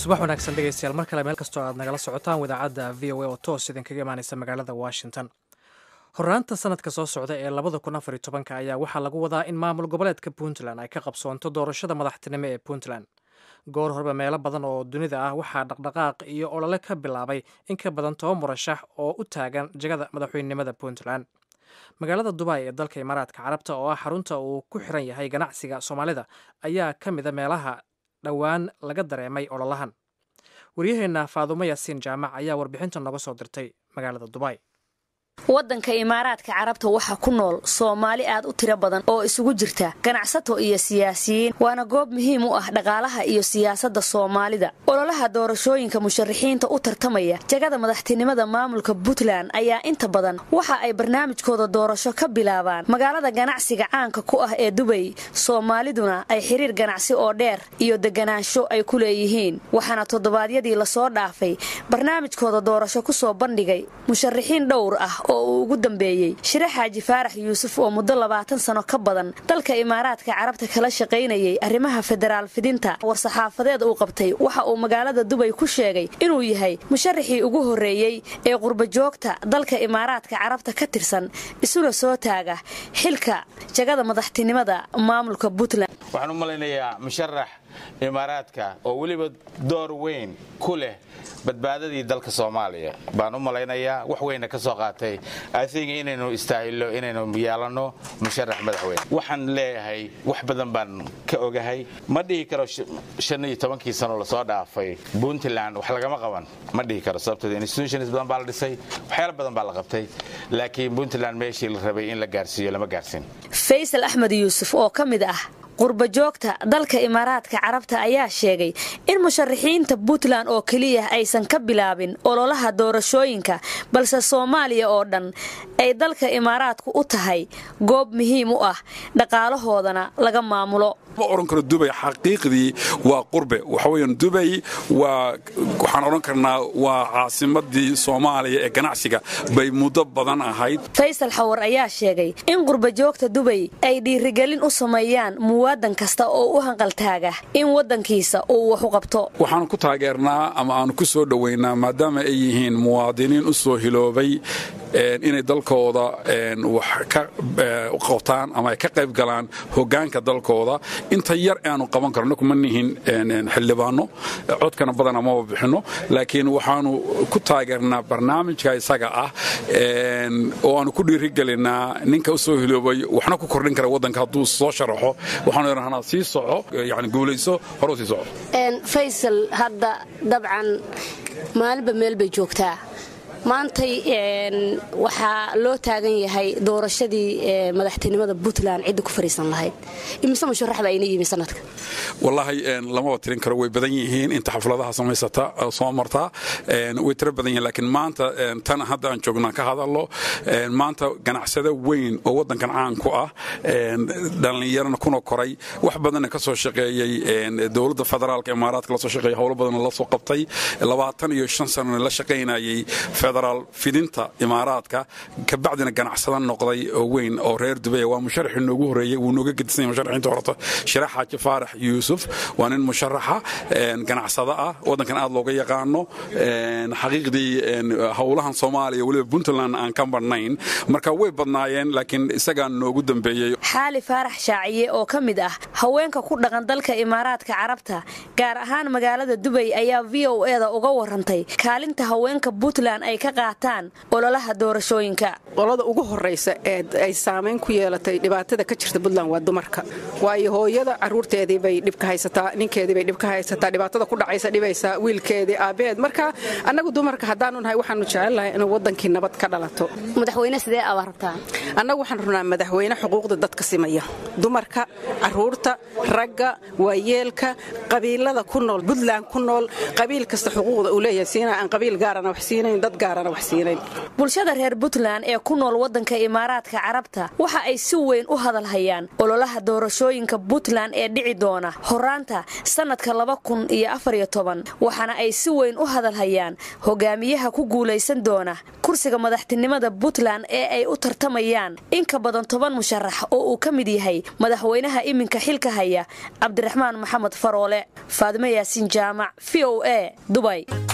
subax wanaagsan dhegeystayaal mar kale meel kastoo aad nagala socotaan wadaacadda v o a oo toos idinkaga imaaneysa magaalada washington horraanta sanadka soo socda ee labada kun afar iyo tobanka ayaa waxaa lagu wadaa in maamul goboleedka puntland ay ka qabsoonto doorashada madaxtinimo ee puntland goor horeba meelo badan oo dunida ah waxaa dhaqdhaqaaq iyo olole ka bilaabay in ka badan toban murashax oo u taagan jagada madaxweynenimada puntland magaalada dubai ee dalka imaaraadka carabta oo ah xarunta uu ku xiran yahay ganacsiga soomaalida ayaa ka mida meelaha dhowaan laga dareemay ololahan waryaheenna faadumo yaasiin jaamac ayaa warbixinta nooga soo dirtay magaalada dubai waddanka imaaraadka carabta waxaa ku nool soomaali aad u tiro badan oo isugu jirta ganacsato iyo siyaasiyiin waana goob muhiim u ah dhaqaalaha iyo siyaasadda soomaalida ololaha doorashooyinka musharaxiinta u tartamaya jagada madaxtinimada maamulka puntland ayaa inta badan waxa ay barnaamijkooda doorasho ka bilaabaan magaalada ganacsiga caanka ku ah ee dubay soomaaliduna ay xiriir ganacsi oo dheer iyo deganaansho ay ku leeyihiin waxaana toddobaadyadii lasoo dhaafay barnaamijkooda doorasho kusoo bandhigay musharaxiin dhowr ah oo uu ugu dambeeyey shire xaaji faarax yuusuf oo muddo labaatan sano ka badan dalka imaaraadka carabta kala shaqaynayay arrimaha federaal fidinta war-saxaafadeed uu qabtay waxa uu magaalada dubay ku sheegay inuu yahay musharaxii ugu horreeyey ee qurbajoogta dalka imaaraadka carabta ka tirsan isuna soo taaga xilka jagada madaxtinimada maamulka puntland waxaan u malaynayaa musharax imaaraadka oo weliba door weyn ku leh badbaadadii dalka soomaaliya baan u malaynayaa wax weyna ka soo qaatay athing inaynu istaahilo inaynu yeelanno musharax madaxweyne waxaan leeyahay wax badan baan ka ogahay ma dhihi karo shan iyo tobankii sano lasoo dhaafay puntland wax lagama qaban ma dhihi karo sababteed institutions badan baa la dhisay waxyaalo badan baa la qabtay laakiin puntland meeshii la rabay in la gaarsiiyo lama gaarsiin faysal axmed yuusuf oo ka mid ah qurbajoogta dalka imaaraadka carabta ayaa sheegay in musharaxiinta puntland oo keliya aysan ka bilaabin ololaha doorashooyinka balse soomaaliya oo dhan ay dalka imaaraadku u tahay goob muhiim u ah dhaqaalahoodana laga maamulo ma odhan karo dubay xaqiiqdii waa qurbe waxaweyan dubay waa waxaan odhan karnaa waa caasimadii soomaaliya ee ganacsiga bay muddo badan ahayd faysal xawar ayaa sheegay in qurbajoogta dubay ay dhiirigelin u sameeyaan muwaadan kasta oo u hanqaltaaga in waddankiisa uu wax u qabto waxaanu ku taageernaa ama aanu ku soo dhowaynaa maadaama ay yihiin muwaadiniin u soo hiloobay inay dalkooda wax ka qabtaan ama ay ka qayb galaan hogaanka dalkooda inta yar aanu qaban karno kuma nihin xildhibaano codkana badan amaba bixinno laakiin waxaanu ku taageernaa barnaamijka isaga ah oo aanu ku dhiirigelinaa ninka u soo hiloobay waxna ku kordhin kara waddanka hadduu soo sharaxo waxaanu idhahnaa sii soco yani guulayso horuu sii soco faysal hadda dabcan maalinba meel bay joogtaa maantay waxaa loo taagan yahay doorashadii madaxtinimada puntland cidda ku fariisan lahayd imise musharax baa ina yimi sanadka wallaahi lamaba tirin karo way badan yihiin inta xafladaha samaysata soo martaa way tiro badan yihiin laakiin maanta tan hadda aan joognaan ka hadallo maanta ganacsado weyn oo waddankan caan ku ah dhallinyarana kuna koray wax badanna ka soo shaqeeyey dowladda federaalka imaaraadka la soo shaqeeyey howlo badanna la soo qabtay labaatan iyo shan sanana la shaqaynayay federaal fidinta imaaraadka kabacdina ganacsada noqday oo weyn oo reer dubaya waa musharaxii noogu horeeyey wuu nooga gedisan yahay musharaxiinta horta shirax xaaji faarax yuusuf waa nin musharaxa ganacsada ah waddankan aad looga yaqaano xaqiiqdii howlahan soomaaliya weliba puntland aan ka badhnayn marka way badnaayeen laakiin isagaa noogu dambeeyey xaali faarax shaaciye oo ka mid ah haweenka ku dhaqan dalka imaaraadka carabta gaar ahaan magaalada dubay ayaa v o eda uga warantay kaalinta haweenka puntland ay ka qaataan ololaha doorashooyinka qolada ugu horaysa ee ay saamayn ku yeelatay dhibaatada ka jirta puntland waa dumarka waayo hooyada caruurteedii bay dhibka haysataa ninkeedii bay dhibka haysataa dhibaatada ku dhacaysa dhibaysaa wiilkeedii aabeed marka annagu dumarka haddaanu nahay waxaanu jecelnahay inuu waddankii nabad ka dhalato madaxweyne sidee abaa rabtaa annagu waxaan rabnaa madaxweyne xuquuqda dadka simaya dumarka caruurta ragga waayeelka qabiilada ku nool puntland ku nool qabiil kasta xuquuqda uu leeyahay siina aan qabiil gaarana wax siinayn dad gaar gaarana wax siinayn bulshada reer puntland ee ku nool waddanka imaaraadka carabta waxa ay si weyn u hadalhayaan ololaha doorashooyinka puntland ee dhici doona horaanta sannadka laba kun iyo afariyo toban waxaana ay si weyn u hadalhayaan hogaamiyaha ku guulaysan doona kursiga madaxtinimada puntland ee ay u tartamayaan in ka badan toban musharax oo uu ka mid yahay madaxweynaha iminka xilka haya cabdiraxmaan maxamed faroole faadimo yaasiin jaamac v o a dubay